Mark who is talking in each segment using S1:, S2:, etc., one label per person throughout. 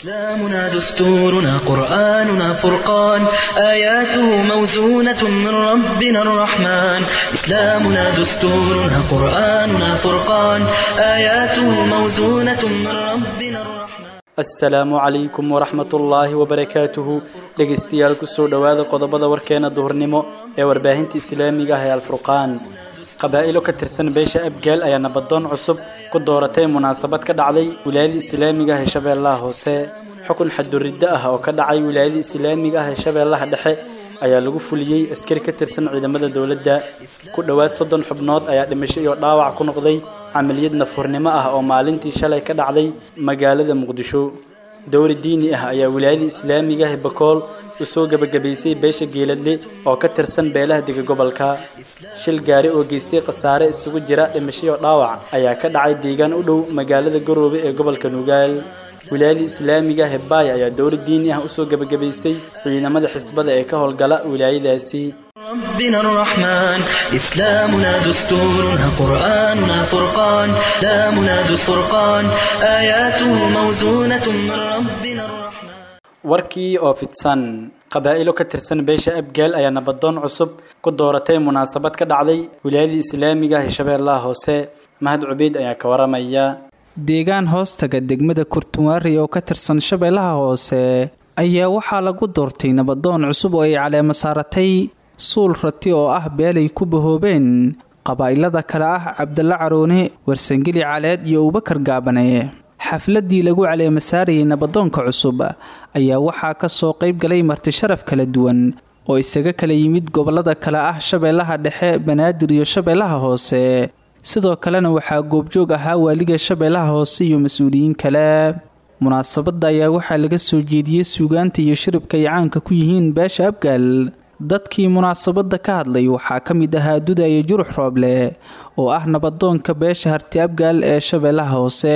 S1: إسلامنا دستورنا قرآننا فرقان آياته موزونة من ربنا الرحمن إسلامنا دستورنا قرآننا فرقان آياته موزونة من ربنا الرحمن
S2: asalaamu calaykum waraxmatullaahi wabarakaatuhu dhegaystayaal kusoo dhowaada qodobada warkeena duhurnimo ee warbaahinta islaamiga ah ee alfurqaan qabaa'ilo ka tirsan beesha abgaal ayaa nabadoon cusub ku dooratay munaasabad ka dhacday wilaayada islaamiga ah ee shabeellaha hoose xukun xaduriddo ah oo ka dhacay wilaayada islaamiga ah ee shabeellaha dhexe ayaa lagu fuliyey askari ka tirsan ciidamada dowladda ku dhowaad soddon xubnood ayaa dhimasho iyo dhaawac ku noqday camaliyad nafurnimo ah oo maalintii shalay ka dhacday magaalada muqdisho dowri diini ah ayaa wilaayada islaamiga ah bakool u soo gebagabaysay beesha geeladle oo ka tirsan beelaha dega gobolka shil gaari oo geystay khasaare isugu jira dhimasho iyo dhaawac ayaa ka dhacay deegaan u dhow magaalada garoobe ee gobolka nugaal wilaayada islaamiga ah baay ayaa dowri diini ah usoo gebagabaysay ciidamada xisbada ee ka howlgala wilaayadaasi
S1: ربنا الرحمن إسلامنا دستورنا قرآننا فرقان إسلامنا دستورقان آياته موزونة من ربنا الرحمن
S2: warkii oo fidsan qabaa'ilo ka tirsan beesha abgaal ayaa nabadoon cusub ku dooratay munaasabad ka dhacday wilaayada islaamiga ah ee shabeellaha hoose mahad cubeyd ayaa ka waramaya
S3: deegaan hoostaga degmada kurtunwaari oo ka tirsan shabeellaha hoose ayaa waxaa lagu doortay nabadoon cusub oo ay caleemo saaratay suul rati oo ah beelay ku bahoobeen qabaa'ilada kale ah cabdalla caroone warsangeli caleed iyo abubakar gaabane xafladii lagu caleemo saarayay nabadoonka cusub ayaa waxaa kasoo qayb galay marti sharaf kala duwan oo isaga kala yimid gobolada kale ah shabeellaha dhexe banaadir iyo shabeellaha hoose sidoo kalena waxaa goobjoog ahaa waaliga shabeellaha hoose iyo mas-uuliyiin kale munaasabadda ayaa waxaa laga soo jeediyey suugaanta iyo shiribka ay caanka ku yihiin beesha abgaal dadkii munaasabadda ka hadlay waxaa ka mid ahaa dudaya jurux rooble oo ah nabadoonka beesha harti abgaal ee shabeellaha hoose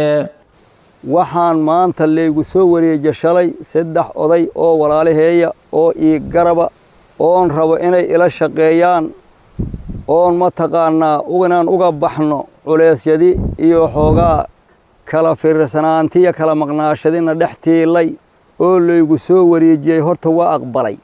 S4: waxaan maanta laygu soo wareeja shalay saddex oday oo walaalaheeya oo ii garaba oon rabo inay ila shaqeeyaan oon mataqaanaa inaan uga baxno culeysyadi iyo xoogaa kala fiirsanaantiya kala maqnaashadina dhex tiilay oo laygu soo wareejiyey horta waa aqbalay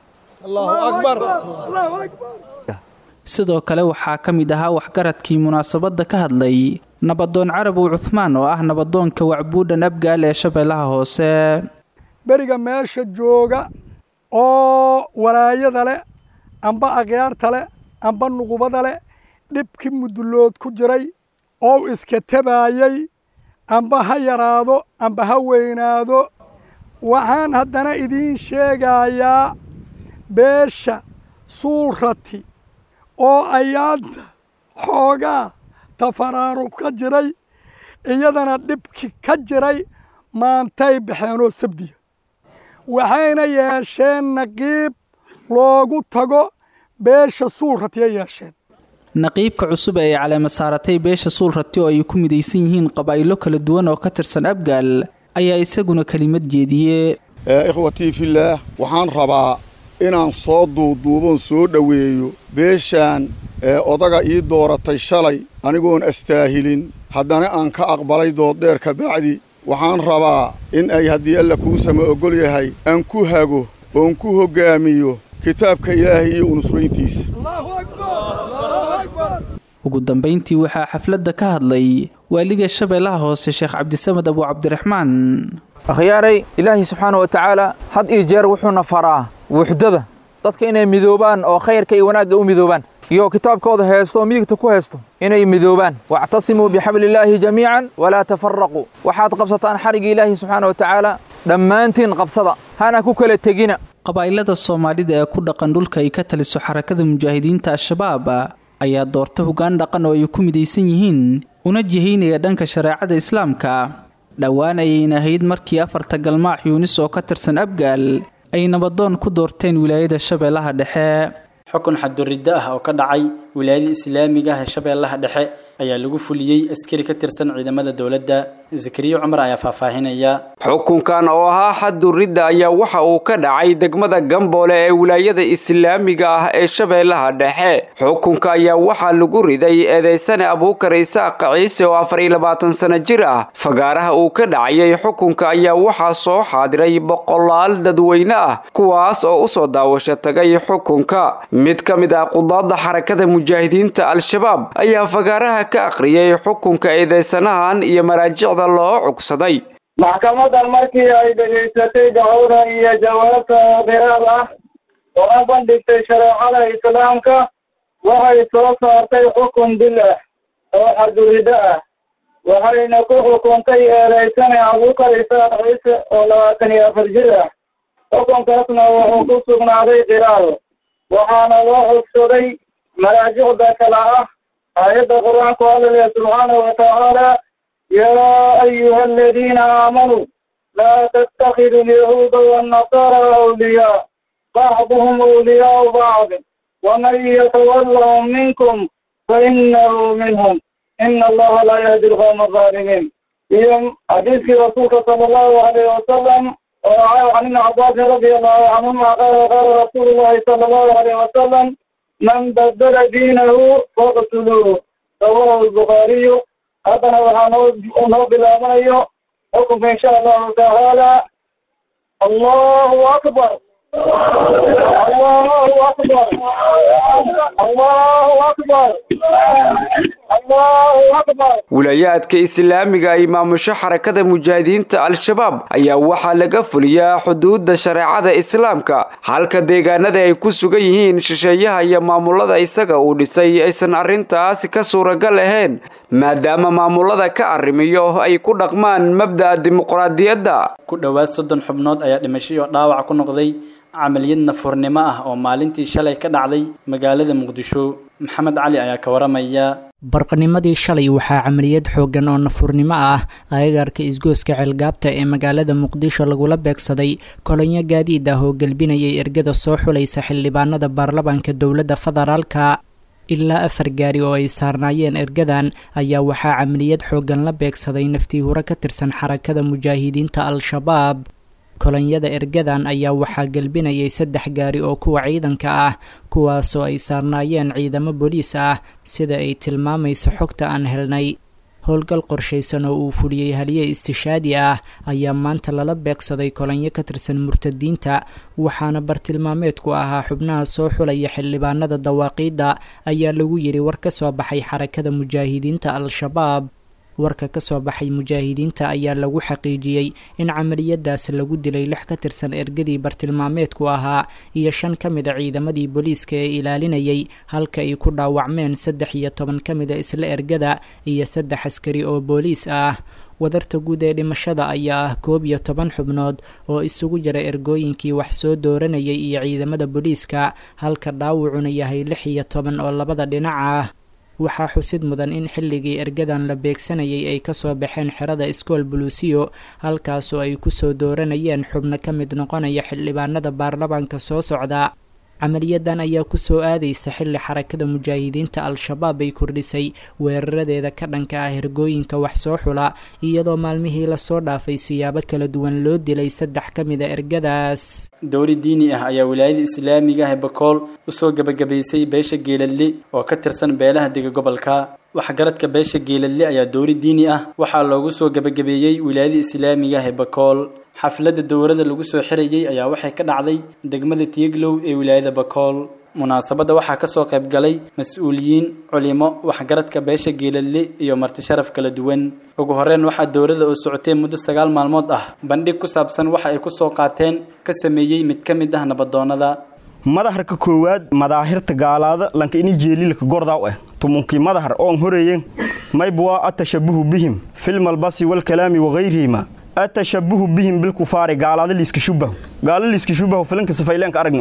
S3: sidoo kale waxaa ka mid ahaa waxgaradkii munaasabadda ka hadlay nabadoon carabow cuhmaan oo ah nabadoonka wacbuudhan abgaal ee shabeellaha hoose
S5: beriga meesha jooga oo walaayada leh amba akhyaarta leh amba nuqubada leh dhibkii mudullood ku jiray oo iska tabaayey amba ha yaraado amba ha weynaado waxaan haddana idiin sheegayaa beesha suulrati oo ayaanta xoogaa tafaraaruq ka jiray iyadana dhibki ka jiray maantay baxeenoo sabdiya waxayna yeesheen naqiib loogu tago beesha suulrati ay yeesheen
S3: naqiibka cusub ee ay caleemo saaratay beesha suulrati oo ay ku midaysan yihiin qabaa'ilo kala duwan oo ka tirsan abgaal ayaa isaguna kelimad jeediye
S6: ikhwatii fillaah waxaan rabaa inaan soo duuduuboon soo dhoweeyo beeshaan ee odaga ii dooratay shalay anigoon astaahilin haddana aan ka aqbalay dooddheer ka bacdi waxaan rabaa in ay haddii alla kuu sama oggol yahay aan ku hago oon ku hoggaamiyo kitaabka ilaahay iyo unusrayntiisa
S3: ugu dambayntii waxaa xafladda ka hadlay waaliga shabeellaha hoose sheekh cabdisamed abu cabdiraxmaan
S7: akhyaaray ilaahay subxaana wa tacaala had iyo jeer wuxuuna faraa wuxdada dadka inay midoobaan oo khayrka iyo wanaagga u midoobaan iyo kitaabkooda heesto oo midigta ku heesto inay midoobaan wactasimuu bixabliillaahi jamiican walaa tafaraquu waxaad qabsataan xarigga ilaahi subxaana wa tacaala dhammaantiin qabsada hana ku kala tegina
S3: qabaa'ilada soomaalida ee ku dhaqan dhulka ay ka taliso xarakada mujaahidiinta al-shabaab ayaa doorta hoggaan dhaqan oo ay ku midaysan yihiin una jihaynaya dhanka shareecada islaamka dhowaan ayayna ahayd markii afarta galmaax yuunis oo ka tirsan abgaal ay nabadoon ku doorteen wilaayada shabeellaha dhexe
S2: xukun xaduriddo ah oo ka dhacay wilaayada islaamiga ah ee shabeellaha dhexe ayaa lagu fuliyey askari ka tirsan ciidamada dowladda zakariya cumar ayaa faahfaahinaya
S8: xukunkan oo ahaa xadduridda ayaa waxa uu ka dhacay degmada gamboole ee wilaayada islaamiga ah ee shabeellaha dhexe xukunka ayaa waxaa lagu riday eedeysane abuukar isaaq ciise oo afar iyo labaatan sano jir ah fagaaraha uu ka dhacayay xukunka ayaa waxaa soo xaadiray boqolaal dadweyne ah kuwaas oo usoo daawasho tagay xukunka mid ka mid ah qudaadda xarakada mujaahidiinta al-shabaab ayaa fagaaraha ka akhriyay xukunka eedeysanahan iyo maraajicda loo cugsaday
S9: maxkamadan markii ay dhegaysatay dacwada iyo jawaabta qiraal ah oo a bandhigtay shareecada islaamka waxay soo saartay xukun dil ah oo xadurido ah waxayna ku xukuntay eedeysane abuukar isaaq ciise oo labaatan iyo afar jir ah xukunkaasna wuxuu ku sugnaaday qiraal waxaana loo xogsaday maraajicda kala ah aayadda qur-aanku hadalaya subxaanahu watacaala yaa ayuha aladiina aamanuu laa tattakhiduu alyahuuda waannasara awliyaa bacduhum awliyaau bacd waman yatawallahum minkum fainahu minhum ina allaha laa yahdi alqawma alظaalimiin iyo xadiiskii rasuulka sala allahu alayh wasalam oo can ibni cabaasin radia allahu canhuma qaala qaala rasuulu llahi sala allahu alayh wasalam man badala diinahu faqtuluuhu rawahu lbukhaariyu haddana waxaa noo noo bilaabanayo xukunka insha allahu tacaala allahu akbar allahu akbar allahu akbar allahu akbar
S8: wilaayaadka islaamiga ay maamusho xarakada mujaahidiinta al-shabaab ayaa waxaa laga fuliyaa xuduudda shareecada islaamka halka deegaanada ay ku sugan yihiin shisheeyaha iyo maamulada isaga uu dhisay aysan arrintaasi ka suuragal ahayn maadaama maamulada ka arrimiyo ay ku dhaqmaan mabda'a dimuqraadiyadda
S2: ku dhowaad soddon xubnood ayaa dhimashay oo dhaawac ku noqday camaliyad nafurnimo ah oo maalintii shalay ka dhacday magaalada muqdisho maxamed cali ayaa ka waramaya
S10: barqanimadii shalay waxaa camaliyad xooggan oo nafurnimo ah agagaarka isgooska ceelgaabta ee magaalada muqdisho lagula beegsaday kolonyo gaadiid ah oo gelbinayay ergada soo xulaysa xildhibaanada baarlamaanka dowladda federaalka ilaa afar gaari oo ay saarnaayeen ergadan ayaa waxaa camaliyad xooggan la beegsaday naftii hore ka tirsan xarakada mujaahidiinta al-shabaab kolonyada ergadan ayaa waxaa gelbinayay saddex gaari oo kuwa ciidanka ah kuwaasoo ay saarnaayeen ciidamo booliis ah sida ay tilmaamayso xogta aan helnay howlgal qorshaysan oo uu fuliyey haliye istishaadi ah ayaa maanta lala beegsaday kolonyo ka tirsan murtadiinta waxaana bartilmaameedku ahaa xubnaha soo xulaya xildhibaanada dawaaqiidda ayaa lagu yidhi war ka soo baxay xarakada mujaahidiinta al-shabaab warka ka soo baxay mujaahidiinta ayaa lagu xaqiijiyey in camaliyadaas lagu dilay lix ka tirsan ergadii bartilmaameedku ahaa iyo shan ka mid a ciidamadii booliiska ee ilaalinayay halka ay ku dhaawacmeen saddex iyo toban ka mid a isla ergada iyo saddex askari oo booliis ah wadarta guud ee dhimashada ayaa ah koob iyo toban xubnood oo isugu jira ergooyinkii wax soo dooranayay iyo ciidamada booliiska halka dhaawacuna yahay lix iyo toban oo labada dhinac ah waxaa xusid mudan in xilligii ergadan la beegsanayay ay kasoo baxeen xerada iskool buluusiyo halkaasoo ay kusoo dooranayeen xubno ka mid noqonaya xildhibaanada baarlamaanka soo socda camaliyadan ayaa kusoo aadaysa xilli xarakada mujaahidiinta al-shabaab ay kordhisay weeraradeeda ka dhanka ah hergooyinka wax soo xula iyadoo maalmihii lasoo dhaafay siyaabo kala duwan loo dilay saddex ka mid a ergadaas
S2: dowli diini ah ayaa wilaayada islaamiga ah ee bakool usoo gebagabaysay beesha geeladle oo ka tirsan beelaha dega gobolka waxgaradka beesha geeladle ayaa dowli diini ah waxaa loogu soo gebagabeeyey wilaayada islaamiga ah ee bakool xafladda dowladda lagu soo xirayay ayaa waxay ka dhacday degmada tiiglow ee wilaayada bakool munaasabadda waxaa kasoo qayb galay mas-uuliyiin culimo waxgaradka beesha geeladle iyo marti sharaf kala duwan ugu horeyn waxaa dowladda oo socotay muddo sagaal maalmood ah bandhig ku saabsan waxa ay kusoo qaateen ka sameeyey mid ka mid ah nabadoonnada
S11: madaharka koowaad madaahirta gaalaada lanka ini jeelilka gordaw ah tumunkii madahar oon horeeyen maybwaa atashabuhu bihim filmalbasi walkalaami wagayrihima atashabuhu bihim bilkufaari gaalaada liiska shubahu gaala liiska shubahu filanka safaylaanka aragni un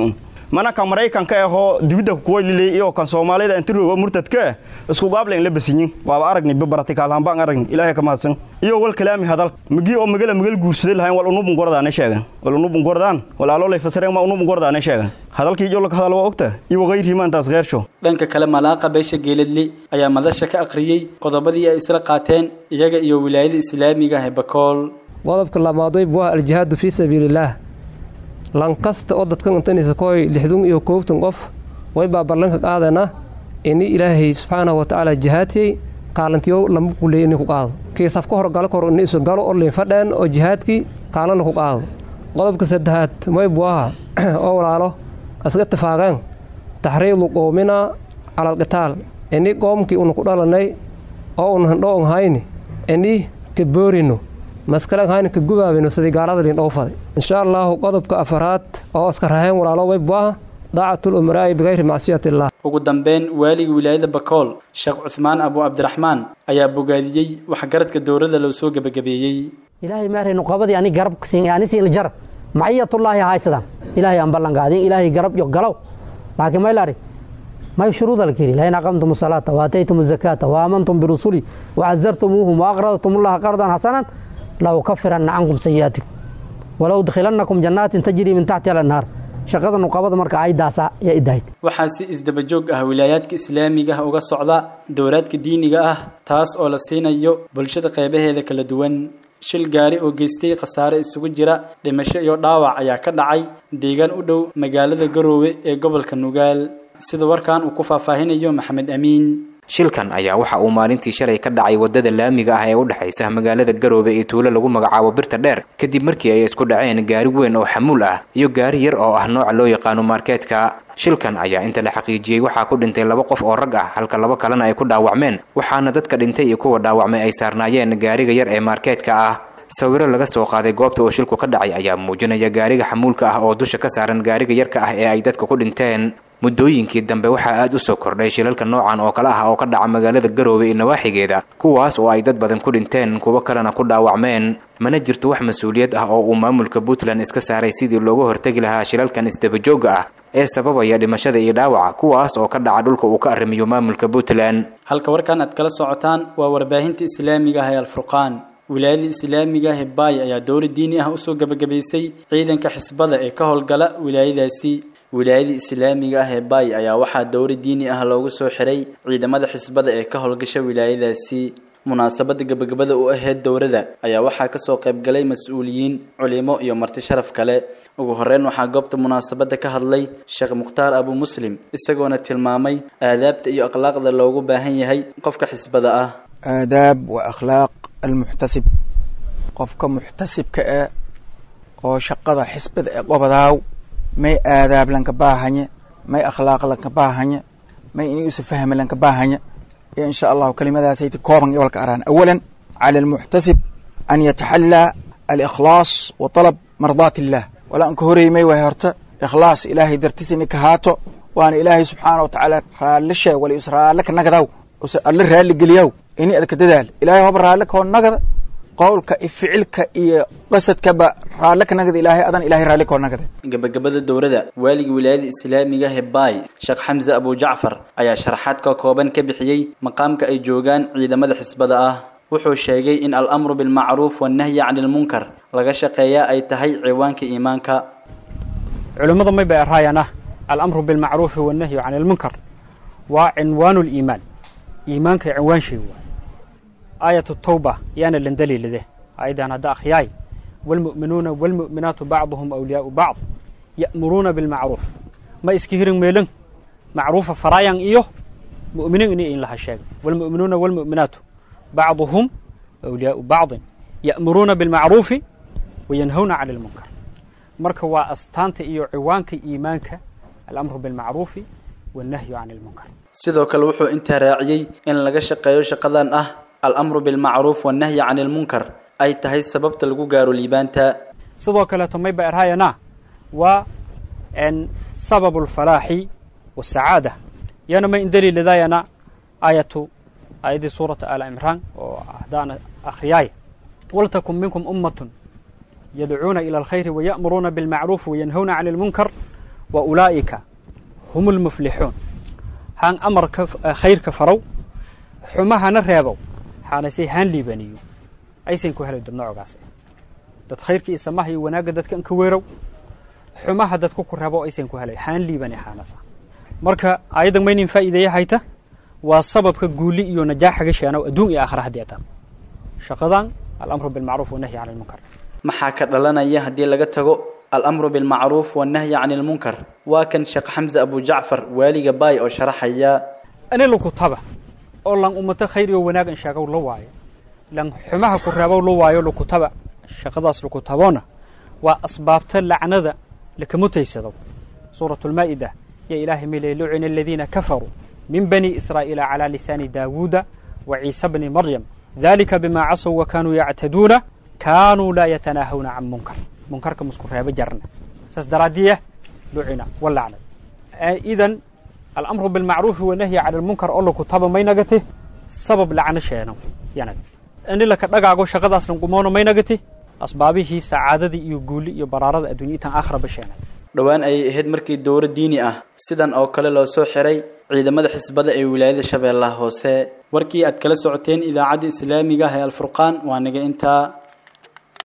S11: mana kan maraykanka ahoo dibidda kuwa liley iyo kan soomaalida inti roogo murtadka ah isku gaable in la basinyin waaba aragni babaratikaal baan aragni ilaahay ka mahadsan iyo wal kalaami hadal migi oo magala magal guursaday lahayn wal unubun gordaane sheegan wal unubun gordaan walaalolay fasareen ma unubun gordaane sheegan hadalkii jolka hadal waa ogta iyo waqayrihi maantaas qeersho
S2: dhanka kale malaaqa beesha geeladli ayaa madasha ka akhriyey qodobadii ay isla qaateen iyaga iyo wilaayada islaamiga ah ee bakool
S12: qodobka labaad way waa aljihaadu fii sabiilillaah lankasta oo dadkan intanaysa kooy lixdun iyo koobtan qof way baa ballanka qaadana ini ilaahay subxaanahu watacaala jihaadkay qaalantiyo lama kuleey inay ku qaado kii safka hor galo kor ini isu galo oo liin fadheen oo jihaadkii qaalana ku qaado qodobka saddexaad may buaha oo walaalo iska tifaaqeen taxriidu qoomina cala alqitaal ini qoomkii una ku dhalanay oo una handhoon hayni ini ka boorino maskalan hayni ka gubaabino sidii gaalada liin dhowfaday insha allaahu qodobka afaraad oo iska raheen walaalo way buaha daacatul umaraa'i bikayri macsiyati illah
S2: ugu dambeyn waaliga wilaayada bakool sheekh cuhmaan abu cabdiraxmaan ayaa bogaadiyey waxgaradka dowladda loo soo gebagabeeyey
S13: ilaahay maaray nuqabadii ani garab ani siin jar maciyatullaahi haysadan ilaahay aan ballan qaadin ilaahay garab yo galow laakiin may laari may shuruuda la kiri lain aqamtum salaata waataytum zakaata waamantum birusuli wacazartumuuhum waaqradtum allaha qardan xasanan laukafiranna cankum sayi'aatikum walow udkhilannakum jannaatin tajrii min taxtiha alanhaar shaqada nuqabada marka aydaasa yaa idahayd
S2: waxaa si isdabajoog ah wilaayaadka islaamiga ah uga socda dowlaadka diiniga ah taas oo la siinayo bulshada qeybaheeda kala duwan shil gaari oo geystay khasaare isugu jira dhimasho iyo dhaawac ayaa ka dhacay deegaan u dhow magaalada garoowe ee gobolka nugaal sida warkan uu ku faahfaahinayo maxamed amiin
S14: shilkan ayaa waxa uu maalintii shalay ka dhacay wadada laamiga ah ee u dhexaysa magaalada garoobe ee tuulo lagu magacaabo birta dheer kadib markii ay isku dhaceen gaari weyn oo xamuul ah iyo gaari yar oo ah nooca loo yaqaano markeetka shilkan ayaa inta la xaqiijiyey waxaa ku dhintay laba qof oo rag ah halka laba kalena ay ku dhaawacmeen waxaana dadka dhintay iyo kuwa dhaawacmay ay saarnaayeen gaariga yar ee markeetka ah sawiro laga soo qaaday goobta uu shilku ka dhacay ayaa muujinaya gaariga xamuulka ah oo dusha ka saaran gaariga yarka ah ee ay dadka ku dhinteen muddooyinkii dambe waxaa aad u soo kordhay shilalka noocan oo kale ah oo ka dhaca magaalada garoobe iyo nawaaxigeeda kuwaas oo ay dad badan ku dhinteen kuwo kalena ku dhaawacmeen mana jirto wax mas-uuliyad ah oo uu maamulka puntland iska saaray sidii looga hortegi lahaa shilalkan isdabajooga ah ee sababaya dhimashada iyo dhaawaca kuwaas oo ka dhaca dhulka uu ka arrimiyo maamulka puntland
S2: halka warkan aad kala socotaan waa warbaahinta islaamiga ah ee alfurqaan wilaayada islaamiga ah ee baay ayaa dowla diini ah usoo gebagabaysay ciidanka xisbada ee ka howlgala wilaayadaasi wilaayada islaamiga ah ee baay ayaa waxaa dowra diini ah loogu soo xiray ciidamada xisbada ee ka howlgasha wilaayadaasi munaasabada gebagabada u aheyd dowrada ayaa waxaa kasoo qaybgalay mas-uuliyiin culimo iyo marti sharaf kale ugu horeyn waxaa goobta munaasabada ka hadlay sheekh mukhtaar abu muslim isagoona tilmaamay aadaabta iyo akhlaaqda loogu baahan yahay qofka xisbada ah
S15: aadaab wa akhlaaq almuxtasib qofka muxtasibka ah oo shaqada xisbada ee qobadaaw may aadaab lanka baahanya may akhlaaq lanka baahanya may ini usa fahmi lanka baahanya iyo insha allahu kelimadaasayta kooban iyo walka araan awalan cala almuxtasib an yataxallaa alikhlaas wa talab mardaat illah wala anka horeymay way horta ikhlaas ilaahay dartiis ini kahaato waana ilaahay subxaana watacaala raalli sheeg wala is raalle ka nagadaw use alle raalli geliyaw ini adka dadaal ilaahay hoba raalle koo nagada qowlka iyo ficilka iyo qasadkaba raalle ka nagada ilaahay adan ilahay raalli koo nagada
S2: gabagabada dowrada waaliga wilaayada islaamiga ah ee baay sheekh xamse abu jacfar ayaa sharaxaad ka kooban ka bixiyey maqaamka ay joogaan ciidamada xisbada ah wuxuu sheegay in al-amru bilmacruuf wannahyi cani ilmunkar laga shaqeeyaa ay tahay ciwaanka iimaanka
S16: culimmadu may bay araayaan ah alamru bilmacruufi wannahyu cani ilmunkar waa cinwaanu liimaan iimaanka cinwaan shay waay aayatu tawba yaana lan daliilade ayadan hadda akhyaay waalmu'minuuna waalmu'minaatu bacduhum awliyaau bacd ya'muruuna bilmacruuf ma iska hirin meelan macruufa faraayan iyo mu'miniin ini in laha sheega waalmu'minuuna waalmu'minaatu bacduhum awliyaau bacdin ya'muruuna bilmacruufi wayanhawna cani ilmunkar marka waa astaanta iyo ciwaanka iimaanka alamru bilmacruufi wannahyu cani ilmunkar
S2: sidoo kale wuxuu intaa raaciyey in laga shaqeeyo shaqadan ah al-amru bilmacruuf wannahyi cani ilmunkar ay tahay sababta lagu gaaro liibaanta
S16: sidoo kaleeto may ba erhaayana waa sababu alfalaaxi wasacaada yana may indaliiladaayana aayatu aayaddii suurata aala imraan oo haddaana akhriyaay waltakun minkum ummatun yadcuuna ila alkhayri waya'muruuna bilmacruufi wayanhawna cani ilmunkar wa ulaa'ika hum lmuflixuun haan amarka khayrka farow xumahana reebow xaanase haan liibaniyo aysan ku helay dad noocogaas dad khayrka iyo samaha iyo wanaagga dadka inka weerow xumaha dadku ku reebo aysan ku helay haan liibani xaanasa marka ayadan maynin faa'iideeya hayta waa sababka guuli iyo najaaxaga sheenow adduun iyo aakhira haddii ataan shaqadan alamru bilmacruuf wanahyi cani lmunkar
S2: maxaa ka dhalanaya haddii laga tago alamru bilmacruuf wannahyi cani lmunkar waa kan sheekh xamse abu jacfar waaliga baay oo sharaxaya
S16: ani lukutaba oo lan ummata khayr iyo wanaag in sheegow la waayo lan xumaha ku reebow la waayo lukutaba shaqadaas lukutaboona waa asbaabta lacnada lakamutaysado suurat lmaa'ida ya ilaahay milay lucina aladiina kafaruu min bani israa'iila calaa lisaani daawuuda wa ciisa bni maryam dalika bima casow wa kaanuu yactaduuna kaanuu laa yatanaahawna can munkar munkarka musku reebo jarna saas daraadiya lucina walacnad idan alamru bilmacruufi wanahyi cani lmunkar oo lakutaba maynagati sabab lacno sheeno yanag ini laka dhagaago shaqadaas lanqumoono maynagati asbaabihii sacaadadii iyo guuli iyo baraarada addunya itan aakhiraba sheenay
S2: dhowaan ayay ahayd markii dowro diini ah sidan oo kale loo soo xiray ciidamada xisbada ee wilaayada shabeellaha hoose warkii aad kala socoteen idaacadda islaamiga ah ee alfurqaan waa naga intaa